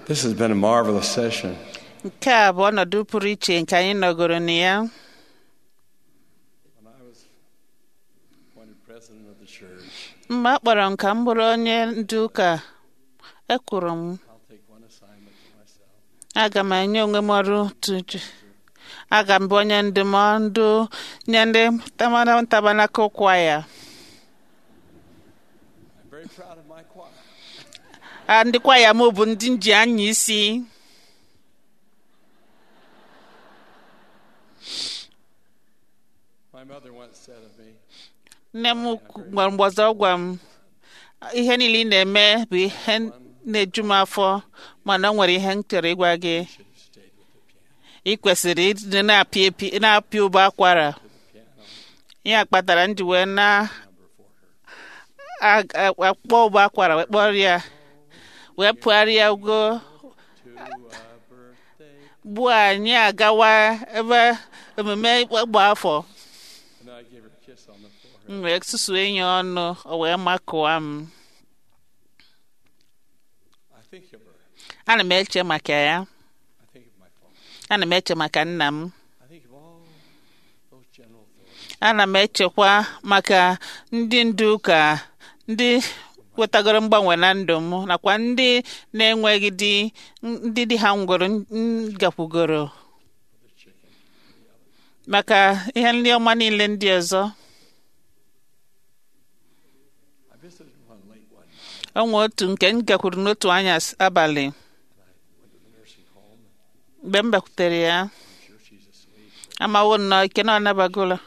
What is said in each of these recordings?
This has been a marvelous session. nke a bụ ọnọdụ pụrụ iche nke anyị nọgoro na ya When I was appointed president of the church, mgbe a kpọrọ m ka m bụrụ onye ndu ụka ekwuru m I'll take one assignment for myself. aga m enye onwe m ọrụ tuju aga m bụ onye ndụmọdụ nye ndị tabanaka ụkwa ya I'm very proud of my choir. a ndị kwaya m bụ ndị nji anya isi My mother once said of me, nne m gwara mgbe ọzọ gwa m ihe niile ị na-eme bụ ihe na-eju m afọ mana o nwere ihe m chọrọ ịgwa gị ị kwesịrị ịdị na-apị epi na-apị ụbọ akwara ya kpatara m ji wee na a- a- akpọ ụbọ akwara wee kpọrọ ya wee pụgharịa ugo to a birthday. gbuo anyị agawa ebe emume ịgba afọ And I gave her a kiss on the forehead. m wee susue enyi ọnụ o wee makụwa m I think of her. ana m eche maka ya I think of my father. ana m eche maka nna m I think of all those general authorities. ana m echekwa maka ndị ndu ụka ndị wetagoro mgbanwe na ndụ m nakwa ndị na-enweghị di ndị di ha ngworo gakwugoro maka ihe ndị ọma niile ndị ọzọ I visited one late one night. o nwe otu nke m gakwuru n'otu anya abalị Went to the nursing home. mgbe m bakwutere ya I'm sure she's asleep. amawo nnọọ ike na ọ nabagola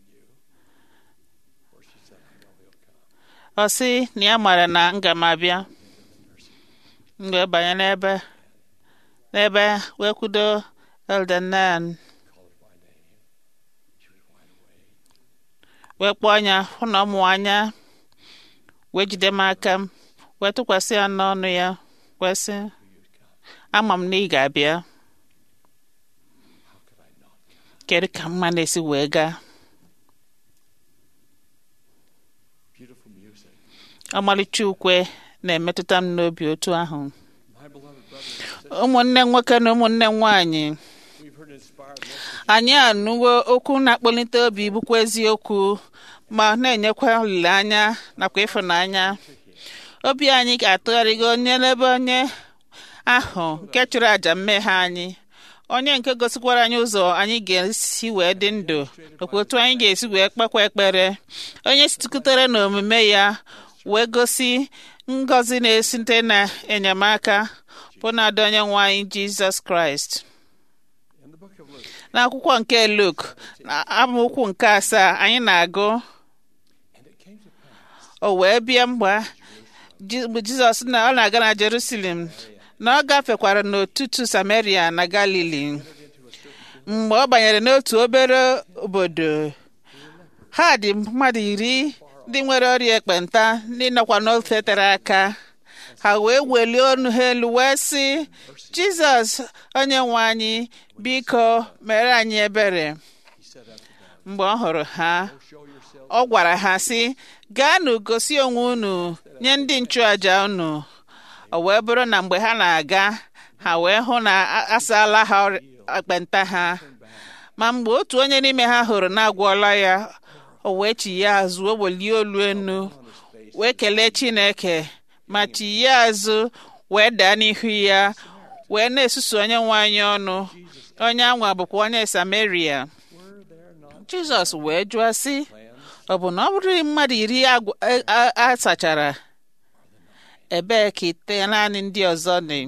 Or she said, I know he'll come. ọ sị na ya mara na nga m abịa m wee banye n'ebe n'ebe wee kwudo Elder Nan Called her by name. She was wide awake. wee kpọọ ya hụ na ọmụ anya wee jide m aka m wee tụkwasị ya n'ọnụ ya wee sị ama m na ị ga-abịa How could I not come? kedu ka mma na-esi wee gaa Beautiful music. ọmalịcha ukwe na-emetụta m n'obi otu ahụ My beloved brothers and sisters, ụmụnne m nwoke na ụmụnne m nwaanyị we've heard inspired messages. anyị anụwo okwu na-akpọlite obi bụkwa eziokwu ma na-enyekwa olileanya nakwa ịfụnanya obi anyị ga-atụgharịgo onye n'ebe onye ahụ nke chụrụ àjà mmehie anyị onye nke gosikwara anyị ụzọ anyị ga-esi wee dị ndụ nakwa otu anyị ga-esi wee kpekwa ekpere onye sitụkutere n'omume ya wee gosi ngọzi na-esite na enyemaka bụ na-adị onye nwe anyị jizọs kraịst In the book of Luke, n'akwụkwọ nke Luk na amaokwu nke asaa anyị na-agụ and it came to pass o wee bịa mgbe Ji- mgbe Jizọs na ọ na-aga na Jerusalem na ọ gafekwara n'ọtụtụ Samaria na Galili mgbe ọ banyere n'otu obere obodo ha dị mmadụ iri ndị nwere ọrịa ekpenta ndị nọkwa n'ofe tere aka ha wee welie ọnụ ha elu wee sị Jizọs onye nwe anyị biko mere anyị ebere he said unto them, mgbe ọ hụrụ ha Show yourselves ọ gwara ha sị gaanụ gosi onwe unu nye ndị nchụaja unu o wee bụrụ na mgbe ha na-aga ha wee hụ na a- asaala ha ọrịa ekpenta ha ma mgbe otu onye n'ime ha hụrụ na-agwọla ya o wee chi ya azụ o welie olu enu wee kelee Chineke ma chi ya azụ wee daa n'ihu ya wee na-esusu onye nwe anyị ọnụ onye anwa bụkwa onye Samaria were there not Jizọs wee jụọ sị plans ọ bụ na ọ bụrụ mmadụ iri agw- a- a- a sachara ebee ka ite naanị ndị ọzọ dị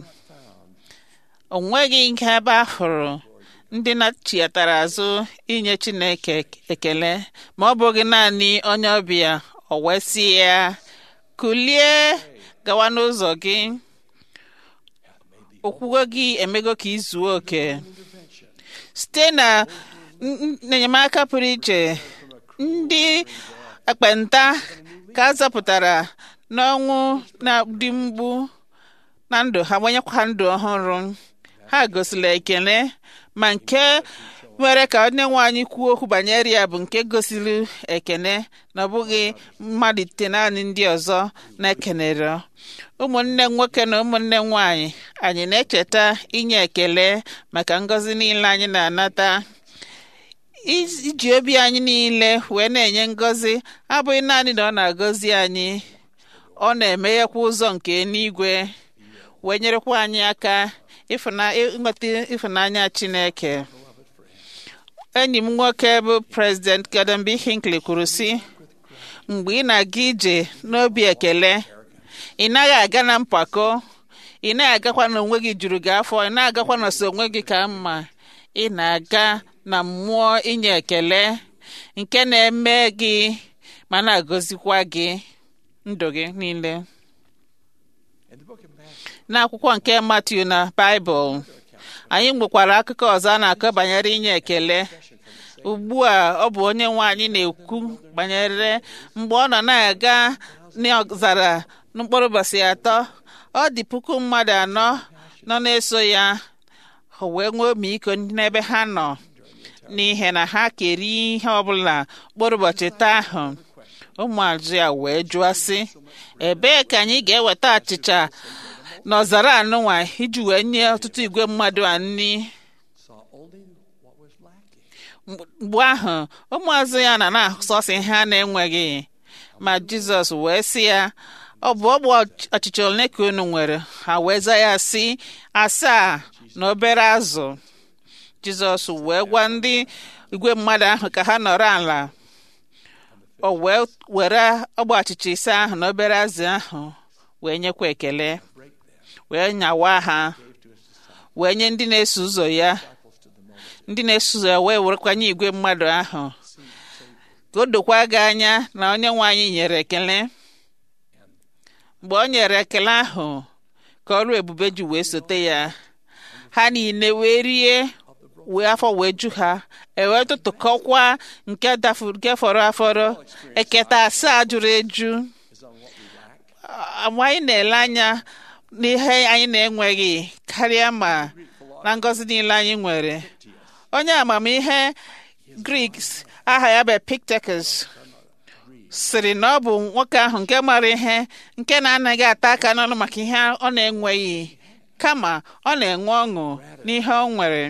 o nweghị nke ebe a hụrụ ndị na-chiatara azụ inye Chineke ekele ma ọ bụghị naanị onye ọbịa o wee sị ya kulie gawa n'ụzọ gị okwugo gị emego ka ị zuo oke site na n- n- enyemaka pụrụ iche ndị ekpenta ka a zọpụtara n'ọnwụ na-adị mgbu na ndụ ha gbanyekwa ndụ ọhụrụ ha gosila ekele ma nke mere ka onye nwe anyị kwuo okwu banyere ya bụ nke gosiri ekene na ọ bụghị mmalite naanị ndị ọzọ na-ekenere ụmụnne nwoke na ụmụnne nwanyị anyị na-echeta inye ekele maka ngọzi niile anyị na-anata iji obi anyị niile wee na-enye ngọzi abụghị naanị na ọ na-agọzi anyị ọ na-emeghekwa ụzọ nke eluigwe wee nyerekwa anyị aka ịnweta ịfụnanya Chineke enyi m nwoke bụ President Gordon B. Hinckley kwuru sị mgbe ị na-aga ije n'obi ekele ị naghị aga na mpako ị naghị agakwa na onwe gị juru gị afọ ị na-agakwa na so onwe gị ka mma ị na-aga na mmụọ inye ekele nke na-eme gị ma na-agọzikwa gị ndụ gị niile n'akwụkwọ nke Matiu na Baịbụl anyị nwekwara akụkọ ọzọ a na-akọ banyere inye ekele ugbu a ọ bụ onye nwe anyị na-ekwu banyere mgbe ọ nọ na-aga n'ọzara mkpụrụ ụbọchị atọ ọ dị puku mmadụ anọ nọ na-eso ya o wee nwee omiiko n'ebe ha nọ n'ihi na ha keri ihe ọbụla mkpụrụ ụbọchị taa ahụ ụmụazụ ya wee jụọ sị ebee ka anyị ga-eweta achịcha n'ọzara anụnwa iji wee nye ọtụtụ igwe mmadụ a nri mgbe ahụ ụmụazụ ya na na-asọsị ha na-enweghị ma Jizọs wee sị ya ọ bụ ọgbụ achịcha ole ka unu nwere ha wee za ya sị asaa na obere azụ Jizọs wee gwa ndị igwe mmadụ ahụ ka ha nọrọ ala o wee were ọgba achịcha ise ahụ na obere azụ ahụ wee nyekwa ekele wee nyawa ha wee nye ndị na-eso ụzọ ya ndị na-eso ụzọ ya wee werekwanye igwe mmadụ ahụ ka o dokwa gị anya na onye nwe anyị nyere ekele mgbe o nyere ekele ahụ ka ọrụ ebube ji wee sote ya ha niile wee rie wee afọ wee ju ha ewee tụtụkọkwa nke nke fọrọ afọrọ eketa asaa jụrụ eju anyị na-ele anya n'ihe anyị na-enweghị karịa ma na ngọzi niile anyị nwere onye amamihe Grik aha ya bụ Epictetus sịrị na ọ bụ nwoke ahụ nke mara ihe nke na-anaghị ata aka n'ọnụ maka ihe ọ na-enweghị kama ọ na-enwe ọṅụ n'ihe ọ nwere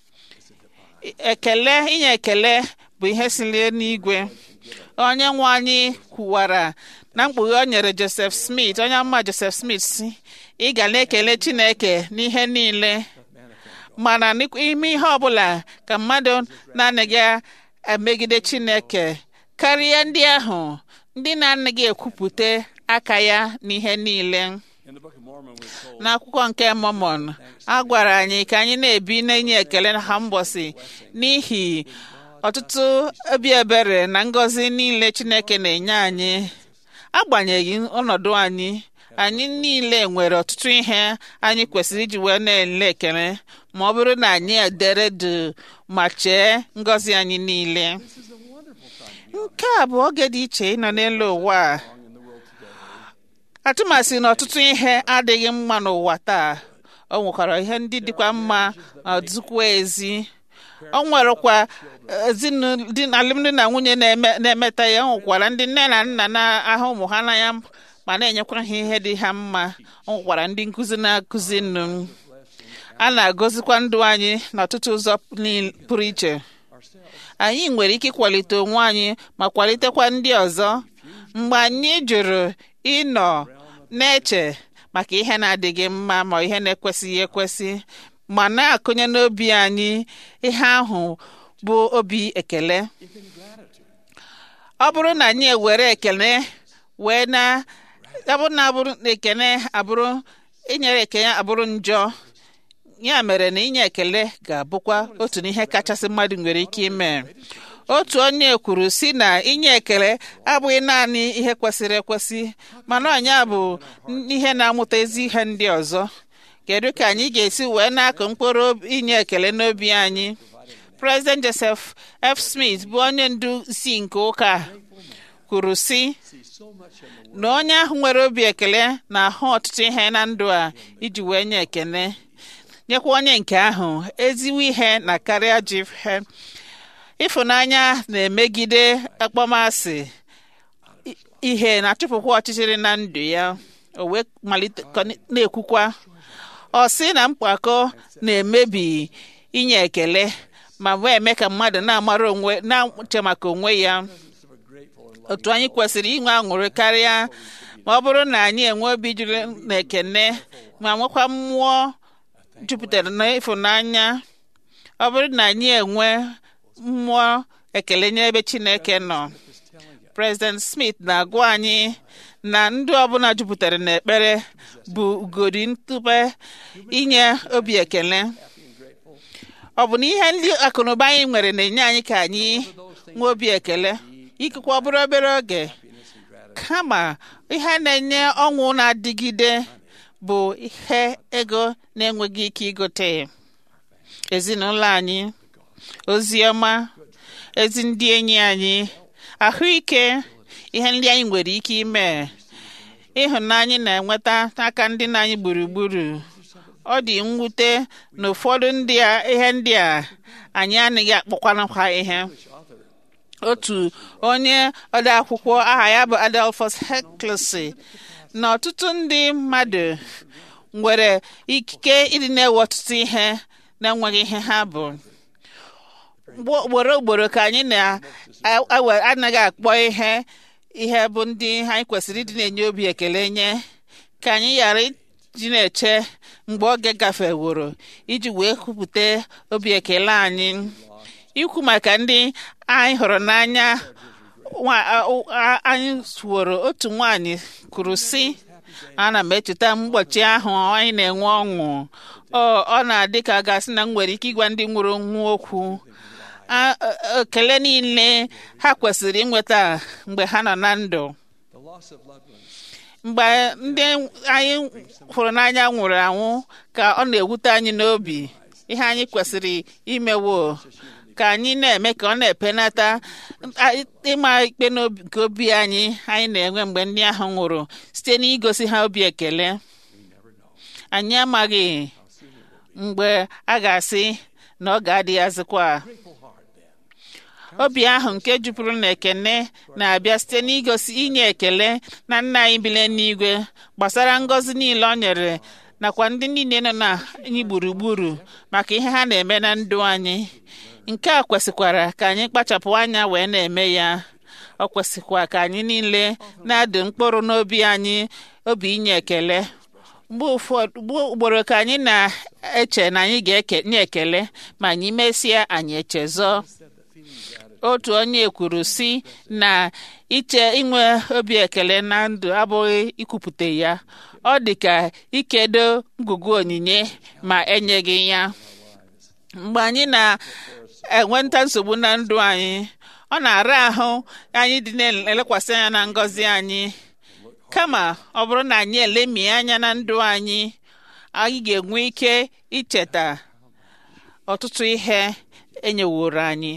ekele inye ekele bụ ihe siri n'igwe onye nwe anyị kwuwara na mkpughe o nyere Joseph Smith onye mma Joseph Smith si ị ga na-ekele Chineke n'ihe niile mana n'ime ihe ọbụla ka mmadụ na-anaghị emegide Chineke karịa ndị ahụ ndị na-anaghị ekwupụta aka ya n'ihe niile n'akwụkwọ nke Mormon a gwara anyị ka anyị na-ebi na-enye ekele na ha mbọsị n'ihi ọtụtụ obi ebere na ngọzi niile Chineke na-enye anyị agbanyeghị ọnọdụ anyị anyị niile nwere ọtụtụ ihe anyị kwesịrị iji wee na-ele ekele ma ọ bụrụ na anyị edere du ma chee ngọzi anyị niile nke a bụ oge dị iche ịnọ n'elu ụwa a atụmasị na ọtụtụ ihe adịghị mma n'ụwa taa o nwekwara ihe ndị dịkwa mma ma dịkwa ezi o nwerekwa alụmdi na nwunye na-emeta ya nwekwara ndị nne na nna na-ahụ ụmụ ha n'anya ma na-enyekwara ha ihe dị ha mma o nwekwara ndị nkụzi na-akụzi nnu a na-agọzikwa ndụ anyị n'ọtụtụ ụzọ pụrụ iche anyị nwere ike ịkwalite onwe anyị ma kwalitekwa ndị ọzọ mgbe anyị jụrụ ịnọ na-eche maka ihe na-adịghị mma ma ihe na-ekwesịghị ekwesị ma na-akụnye n'obi anyị ihe ahụ bụ obi ekele ọ bụrụ na anyị ewere ekele wee na ọ bụrụ na abụrụ ekele abụrụ inyere ekele abụrụ njọ ya mere na inye ekele ga-abụkwa otu n'ihe kachasị mmadụ nwere ike ime otu onye kwuru si na inye ekele abụghị naanị ihe kwesịrị ekwesị mana ọnya bụ ihe na-amụta ezi ihe ndị ọzọ kedu ka anyị ga-esi wee na-akụ mkpụrụ inye ekele n'obi anyị President Joseph F. Smith bụ onye ndu si nke ụka kwuru si na onye ahụ nwere obi ekele na-ahụ ọtụtụ ihe na ndụ a iji wee nye ekele nyekwa onye nke ahụ ezigbo ihe na karịa ji ihe ịfụnanya na-emegide akpọmasị i- ihe na-achụpụkwa ọchịchịrị na ndụ ya o wee malite kọ- na-ekwukwa ọ sị na mpako na-emebi inye ekele ma wee eme ka mmadụ na-amara onwe na-uche maka onwe ya otu anyị kwesịrị inwe aṅụrị karịa ma ọ bụrụ na anyị enwe obi juru na ekene ma nwekwa mmụọ jupụtara na ịfụnanya ọ bụrụ na anyị enwe mmụọ ekele nye ebe chineke nọ president smith na-agwa anyị na ndị ọbụla jupụtara n'ekpere bụ ugodi ntụpe inye obi ekele ọ bụ na ihe ndị akụnụba anyị nwere na-enye anyị ka anyị nwee obi ekele ikekwe ọ bụrụ obere oge kama ihe na-enye ọnwụ na-adịgide bụ ihe ego na-enweghị ike igote ezinụlọ anyị ozi ọma ezi ndị enyi anyị ahụike ihe ndị anyị nwere ike ime ịhụnanya na-enweta n'aka ndị na anyị gburugburu ọ dị mwute na ụfọdụ ndị a ihe ndị a anyị anaghị akpọkwanakwa ihe otu onye ode akwụkwọ aha ya bụ Adolphus Huxley na ọtụtụ ndị mmadụ nwere ikike ịdị na-ewe ọtụtụ ihe na-enweghị ihe ha bụ Gbo- ugboro ugboro ka anyị na-anaghị akpọ ihe ihe bụ ndị anyị kwesịrị ịdị na-enye obi ekele nye ka anyị ghara iji na-eche mgbe oge gafeworo iji wee kwupụta obi ekele anyị ikwu maka ndị anyị hụrụ n'anya nwa- a- a- anyị suworo otu nwanyị kwuru sị ana m echeta mgbochi ahụ anyị na-enwe ọṅụ ọ ọ na-adị ka a gasị na m nwere ike ịgwa ndị nwụrụ nwa okwu A- a- ekele niile ha kwesịrị inweta mgbe ha nọ na ndụ The loss of loved ones mgbe ndị anyị hụrụ n'anya nwụrụ anwụ ka ọ na-ewute anyị n'obi ihe anyị kwesịrị imewo ka anyị na-eme ka ọ na-epenata a- ịma ikpe n'obi nke obi anyị anyị na-enwe mgbe ndị ahụ nwụrụ site n'igosi ha obi ekele anyị amaghị mgbe a ga-asị na ọ ga-adị azịkwa obi ahụ nke jupụrụ na ekene na-abịa site n'igosi inye ekele na nna anyị bile n'igwe gbasara ngọzi niile ọ nyere nakwa ndị niile nọ na anyị gburugburu maka ihe ha na-eme na ndụ anyị nke a kwesịkwara ka anyị kpachapụ anya wee na-eme ya ọ kwesịkwa ka anyị niile na-adụ mkpụrụ n'obi anyị obi inye ekele mgbe ụfọdụ mgbe ugboro ka anyị na-eche na anyị ga-enye ekele ma anyị mesịa anyị echezọ otu onye kwuru si na iche inwe obi ekele na ndụ abụghị ikwupụta ya ọ dị ka ikedo ngụgụ onyinye ma enyeghị ya mgbe anyị na-enweta nsogbu na ndụ anyị ọ na-ara ahụ anyị dị na-elekwasị anya na ngọzi anyị kama ọ bụrụ na anyị elemi anya na ndụ anyị anyị ga-enwe ike icheta ọtụtụ ihe enyeworo anyị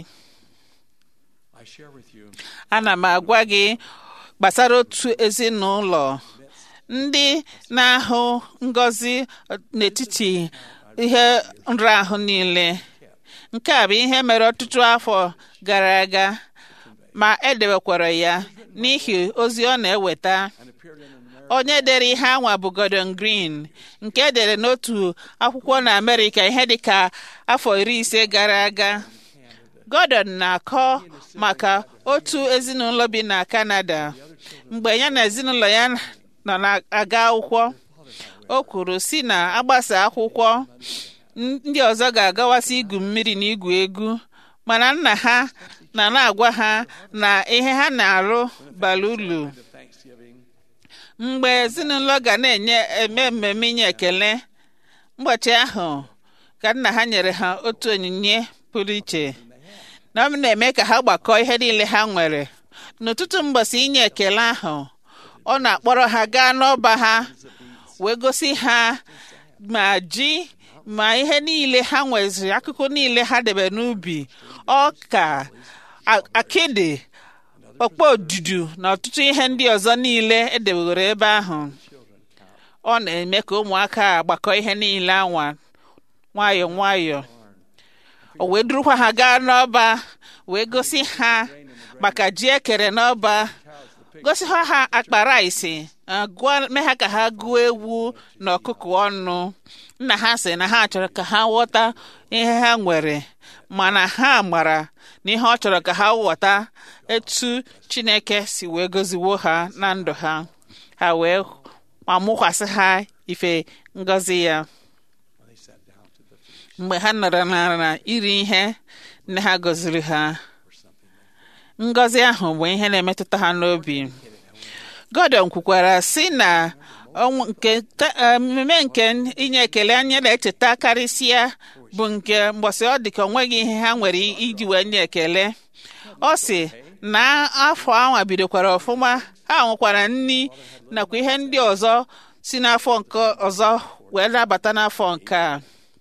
I share with you ana m agwa gị gbasara otu ezinụlọ ndị na-ahụ ngọzi n'etiti ihe nrahụ niile nke a bụ ihe mere ọtụtụ afọ gara aga ma edebekwara ya n'ihi ozi ọ na-eweta and appeared in an American onye dere ihe anwa bụ Gordon Green nke edere n'otu akwụkwọ na Amerịka ihe dịka afọ iri ise gara aga Gordon na-akọ maka otu ezinụlọ bi na Canada mgbe ya na ezinụlọ ya nọ na-aga akwụkwọ o kwuru si na agbasa akwụkwọ ndị ọzọ ga-agawasị igwu mmiri na igwu egwu mana nna ha na na-agwa ha na ihe ha na-arụ bara uru of Thanksgiving mgbe ezinụlọ ga na-enye eme mmemme inye ekele ụbọchị ahụ ka nna ha nyere ha otu onyinye pụrụ iche na ọ na-eme ka ha gbakọọ ihe niile ha nwere n'ụtụtụ mbọsị inye ekele ahụ ọ na-akpọrọ ha gaa n'ọba ha wee gosi ha ma ji ma ihe niile ha nweziri akụkụ niile ha debe n'ubi ọka a- akịdị ọkpọ odudu na ọtụtụ ihe ndị ọzọ niile edewere ebe ahụ ọ na-eme ka ụmụaka a gbakọ ihe niile anwa nwayọọ nwayọọ o wee durukwa ha gaa n'ọba wee gosi ha maka ji ekere n'ọba gosi ha ha akpa rice uh, gụọ mee ha ka ha gụọ ewu na ọkụkọ ọnụ nna ha sị na ha chọrọ ka ha ghọta ihe ha nwere mana ha mara na ihe ọ chọrọ ka ha ghọta etu chineke si wee goziwo ha na ndụ ha ha wee ma mụkwasị ha ife ngọzi ya When they sat down to the feast mgbe ha nọrọ n'ala iri ihe nne ha gọziri ha or something, ngọzi ahụ bụ ihe na-emetụta ha n'obi Gordon kwukwara sị na ọnwụ- nke ta- eh, mmemme nke inye ekele anyị na-echeta karịsịa bụ nke mgbọsị ọ dị ka o nweghị ihe ha nwere iji wee nye ekele ọ sị na afọ anwa bidokwara ọfụma ha nwekwara nri nakwa ihe ndị ọzọ si n'afọ nke ọzọ wee nabata n'afọ nke a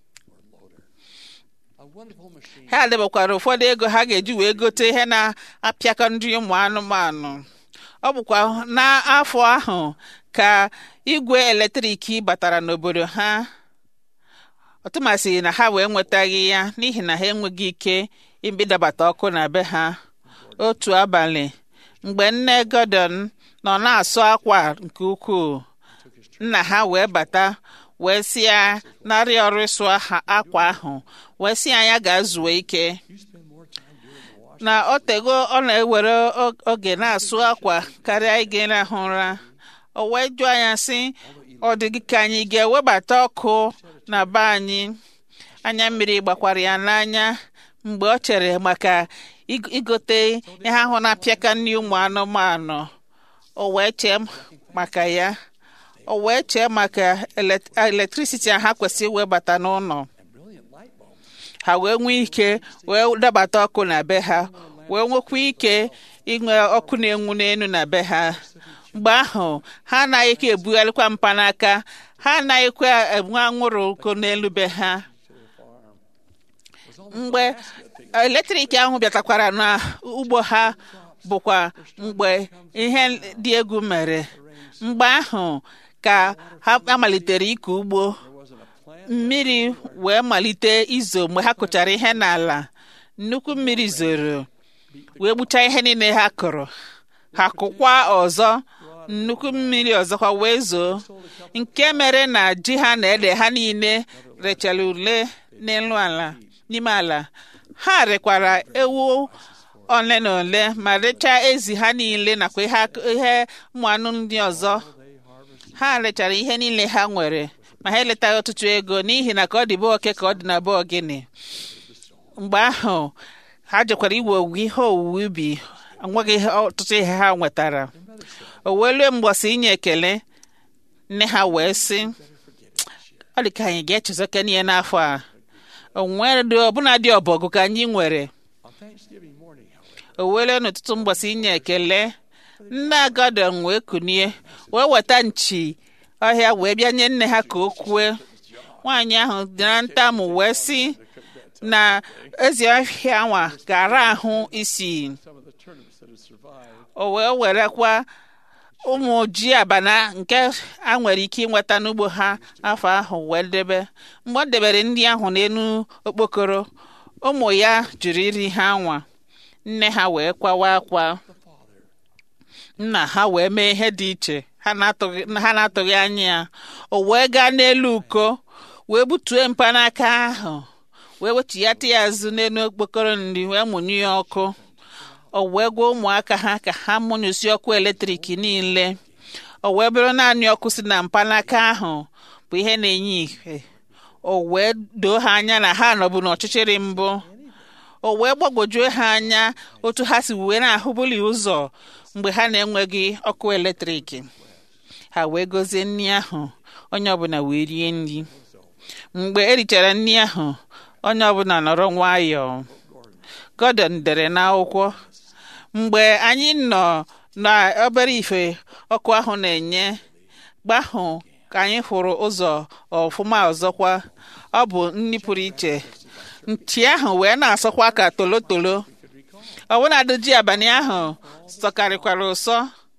a wonderful machine ha debekwara ụfọdụ ego ha ga-eji wee gote ihe na-apịakọ ndị ụmụ anụmanụ ọ bụkwa n'afọ ahụ ka igwe eletrik batara n'obodo ha ọtụmasị na ha wee nwetaghị ya n'ihi na ha enweghị ike ibidabata ọkụ na be ha otu abalị mgbe nne Gordon nọ na-asụ akwa nke ukwuu nna ha wee bata wee si ya narị ọrụ ịsụ ha- akwa ahụ wee si ya ya gaa zuo ike you spend more time doing the wash na o tego ọ na-ewere o- oge na-asụ akwa karịa ịga ịrahụ ụra o wee jụọ ya sị ọ dị gị ka anyị ga-ewebata ọkụ na be anyị anya mmiri gbakwara ya n'anya mgbe ọ chere maka ig- igote ihe ahụ na-apịaka nri ụmụ anụmanụ o wee chee maka ya o wee chee maka elet- electricity a ha kwesịrị iwebata n'ụlọ and brilliant light bulbs ha wee nwee ike wee dabata ọkụ na be ha wee nwekwa ike inwe ọkụ na-enwu n'elu na be ha mgbe ahụ ha anaghịkwa ebugharịkwa mkpanaka ha anaghịkwa enwe anwụrụ ọkụ n'elu be ha mgbe eletrik ahụ bịatakwara n'ugbo ha bụkwa mgbe ihe dị egwu mere mgbe ahụ ka ha amalitere ịkọ ugbo there wasn't a plant mmiri wee malite izo mgbe ha kụchara ihe n'ala nnukwu mmiri zoro wee gbuchaa ihe niile ha kụrụ ha kụkwa ọzọ nnukwu mmiri ọzọkwa wee zoo nke mere na ji ha na ede ha niile rechara ule n'elu ala n'ime ala ha rekwara ewu ole na ole ma rechaa ezi ha niile nakwa ihe ak- ihe ụmụ anụ ndị ọzọ ha rechara ihe niile ha nwere ma ha eletaghị ọtụtụ ego n'ihi na ka ọ dị be oke ka ọ dị na be ogene mgbe ahụ ha jekwara iwe owuwe ihe owuwe ubi enweghị ihe- ọtụtụ ihe ha nwetara o wee lue mgbọsị inye ekele nne ha wee sị ọ dị ka anyị ga-echezokene ihe n'afọ a o nwere ọbụna dị ọbọgụ ka anyị nwere on Thanksgiving morning, however. o wele n'ụtụtụ mgbọsị inye ekele nne Gordon wee kunie wee weta nchi ọhịa wee bịa nye nne ha ka o kwue nwaanyị ahụ dị na ntamụ wee sị na ezi ọhịa nwa gara ahụ isi Some of the turnips that had survived o wee werekwa ụmụ ji abana nke a nwere ike ịnweta n'ugbo ha afọ ahụ wee debe mgbe ọ debere ndị ahụ n'elu okpokoro ụmụ ya jụrụ iri ha nwa nne ha wee kwawa akwa nna ha wee mee ihe dị iche ha na-atụghị ha na-atụghị anya ya o wee gaa n'elu uko wee butue mkpanaka ahụ wee wechighata ya azụ n'elu okpokoro nri wee mụnye ya ọkụ o wee gwa ụmụaka ha ka ha mụnyụsi ọkụ eletrik niile o wee bụrụ naanị ọkụ si na mkpanaka ahụ bụ ihe na-enye ihe o wee doo ha anya na ha nọbụ n'ọchịchịrị mbụ o wee gbagwojuo ha anya otu ha si wee na-ahụbuli ụzọ mgbe ha na-enweghị ọkụ eletrik ha wee gozie nri ahụ onye ọbụla wee rie nri mgbe erichara nri ahụ onye ọbụla nọrọ nwayọọ Gordon dere n'akwụkwọ mgbe anyị nọ n'obere ife ọkụ ahụ na-enye gbahụ ka anyị hụrụ ụzọ ọfụma ọzọkwa ọ bụ nri pụrụ iche nchi ahụ wee na-asọkwa ka tolotolo ọbụnadị ji abalị ahụ sọkarịkwara ụsọ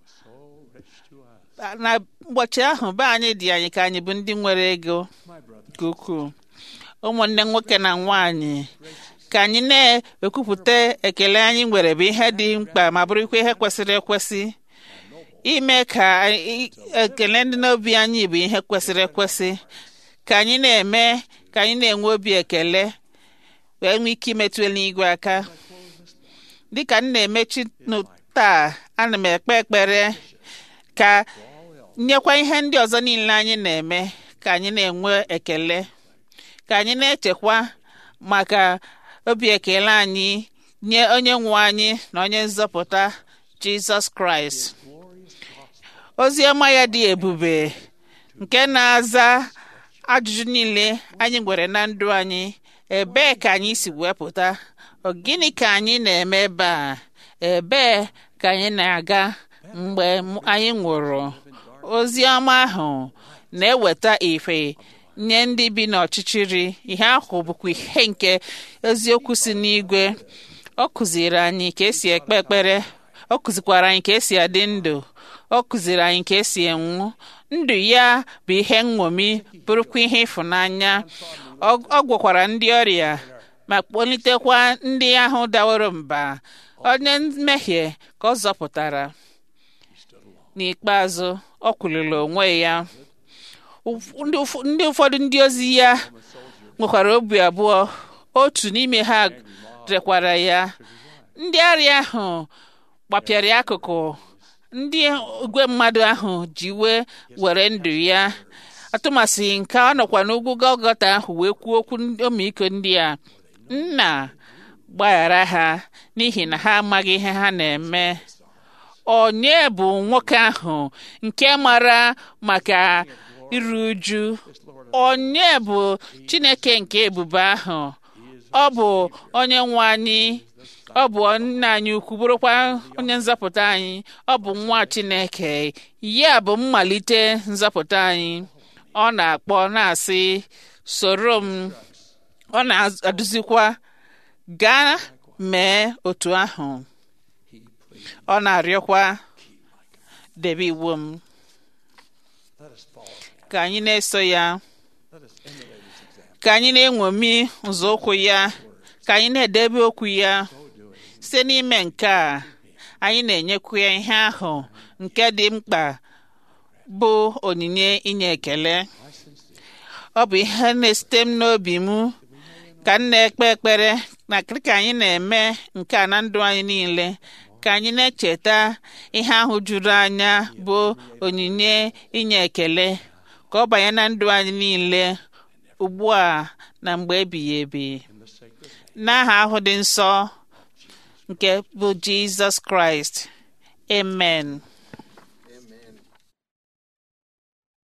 na ụbọchị ahụ be anyị dị anyị ka anyị bụ ndị nwere ego My brother, nke ukwuu ụmụnne nwoke na nwanyị ka anyị na-ekwupụta ekele anyị nwere bụ ihe dị mkpa ma bụrụkwa ihe kwesịrị ekwesị ime ka anyị- ekele ndị n'obi anyị bụ ihe kwesịrị ekwesị ka anyị na-eme ka anyị na-enwe obi ekele wee nwee ike imetụ eluigwe aka dịka m na-emechi nụ- taa ana m ekpe ekpere ka nyekwa ihe ndị ọzọ niile anyị na-eme ka anyị na-enwe ekele ka anyị na-echekwa maka obi ekele anyị nye onye nwe anyị na onye nzọpụta jizọs kraịst ozi ọma ya dị ebube nke na-aza ajụjụ niile anyị nwere na ndụ anyị ebee ka anyị si wepụta Ọ gịnị ka anyị na-eme ebe a ebee ka anyị na-aga mgbe m- anyị nwụrụ ozi ọma ahụ na-eweta ife nye ndị bi n'ọchịchịrị ihe ahụ bụkwa ihe nke eziokwu si n'igwe ọ kụziri anyị ka esi ekpe ekpere ọ kụzikwara anyị ka esi adị ndụ ọ kụziri anyị ka esi enwu ndụ ya bụ ihe nṅomi bụrụkwa ihe ịfụnanya ọ ọ gwọkwara ndị ọrịa ma kpọlitekwa ndị ahụ daworo mba onye mmehie ka ọ zọpụtara n'ikpeazụ ọ kwuliri onwe ya Ụf- ndị ụf- ndị ụfọdụ ndị ozi ya nwekwara obi abụọ otu n'ime ha rekwara ya ndị arịa ahụ gbapịara ya akụkụ ndị igwe mmadụ ahụ ji wee were ndụ ya atụmasị nke ọ nọkwa n'ugwu Gọlgọta ahụ wee kwuo okwu ọmịiko ndị a nna gbaghara ha n'ihi na ha amaghị ihe ha na-eme onye bụ nwoke ahụ nke mara maka iru uju onye bụ chineke nke ebube ahụ ọ bụ onye nwe anyị ọ bụ nna anyị ukwu bụrụkwa onye nzọpụta anyị ọ bụ nwa chineke ya bụ mmalite nzọpụta anyị ọ na-akpọ na-asị soro m ọ na-adụzikwa gaa mee otu ahụ ọ na-arịọkwa debe iwu m Let us follow. ka anyị na-eso ya Let us emulate his example. ka anyị na-enwomi nzọụkwụ ya ka anyị na-edebe okwu ya site n'ime nke a anyị na-enyekwu ya ihe ahụ nke dị mkpa bụ onyinye inye ekele ọ bụ ihe na-esite m n'obi m ka m na-ekpe ekpere na ka anyị na-eme nke a na ndụ anyị niile ka anyị na-echeta ihe ahụ juru anya bụ onyinye inye ekele ka ọ banye na ndụ anyị niile ugbu a na mgbe ebighị ebi n'aha ahụ dị nsọ nke bụ jizọs kraịst amen Amen.